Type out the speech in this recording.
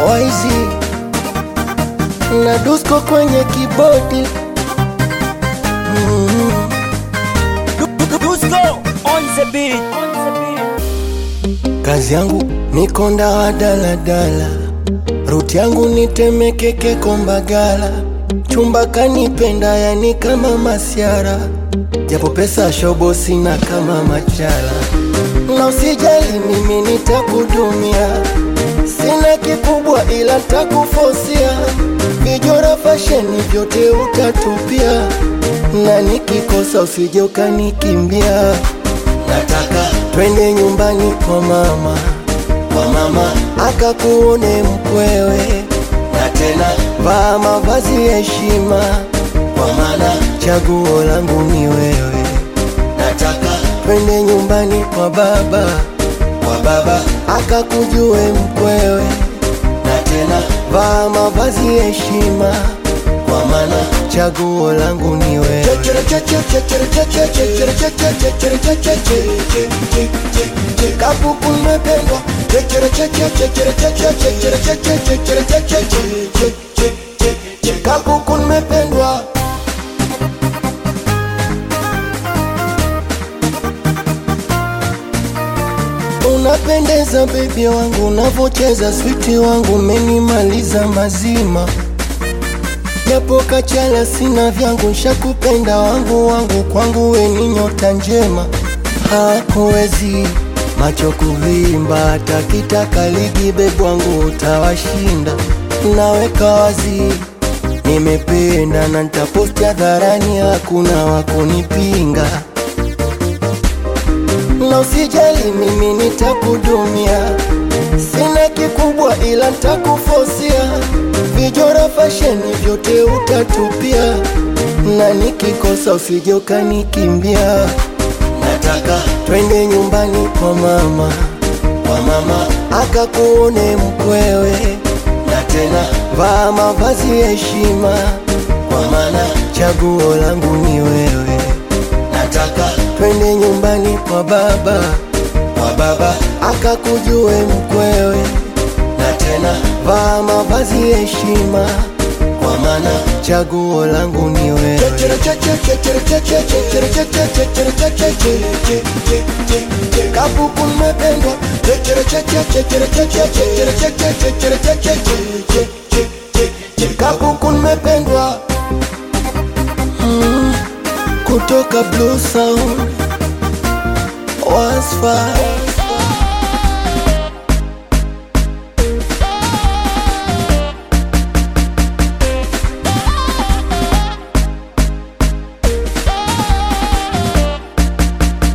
Waizi na Dusko kwenye kibodi mm. Dusko on the beat. Kazi yangu ni konda wa daladala, ruti yangu ni Temeke Kombagala, chumba kanipenda yani kama masiara, japo pesa shobo sina kama machala, na usijali mimi nitakudumia, sina kikubwa ila takufosia, vijora fasheni vyote utatupia, na nikikosa usije ukanikimbia nataka twende nyumbani kwa mama, kwa mama akakuone mkwewe, na tena vaa mavazi ya heshima, kwa maana chaguo langu ni wewe. Nataka twende nyumbani kwa baba, kwa baba akakujue mkwewe, na tena vaa mavazi ya heshima, kwa maana chaguo langu ni wewe. Kapuku nimependwa Kapuku nimependwa Unapendeza baby wangu, unavocheza switi wangu, umenimaliza mazima japo kachala sina vyangu, nshakupenda wangu wangu, kwangu we ni nyota njema, hakuwezi macho kuvimba, hata kitaka ligi bebu wangu utawashinda, naweka wazi nimependa na nitaposti hadharani, hakuna wakunipinga na usijali, mimi nitakudumia, sina kikubwa ila nitakufosia, vijora fasheni vyote utatupia, na nikikosa usije ukanikimbia. Nataka twende nyumbani kwa mama, kwa mama akakuone mkwewe, na tena vaa mavazi ya heshima, kwa maana chaguo langu ni wewe. Nataka twende nyumbani kwa baba, kwa baba akakujue mkwewe, na tena vaa mavazi ya heshima, kwa maana chaguo langu ni wewe. Kapuku nimependwa Kapuku nimependwa mm, kutoka Blue Sound Wasfa